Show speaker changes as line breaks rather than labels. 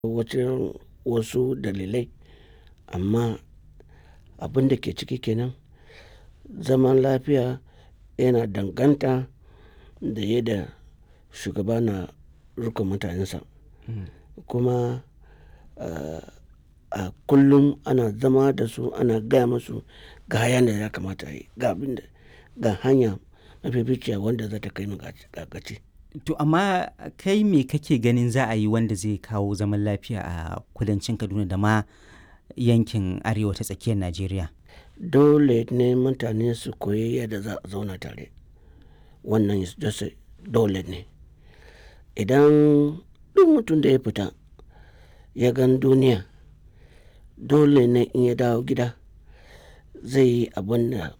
wajen wasu dalilai amma abin da ke ciki kenan zaman lafiya yana danganta da yadda shugaba na riƙon mutanensa kuma a kullum ana zama da su ana gaya musu ga yanda ya kamata a yi ga abin da ga hanya mafificiya wanda za ta kai mu ga gaci.
To amma kai me kake ganin za a yi wanda zai kawo zaman lafiya a kudancin Kaduna da ma yankin arewa ta tsakiyar Najeriya?
Dole ne mutane su koyi yadda za a zauna tare. Wannan dole ne. Idan duk mutum da ya fita ya gan duniya dole ne in ya dawo gida zai yi abin da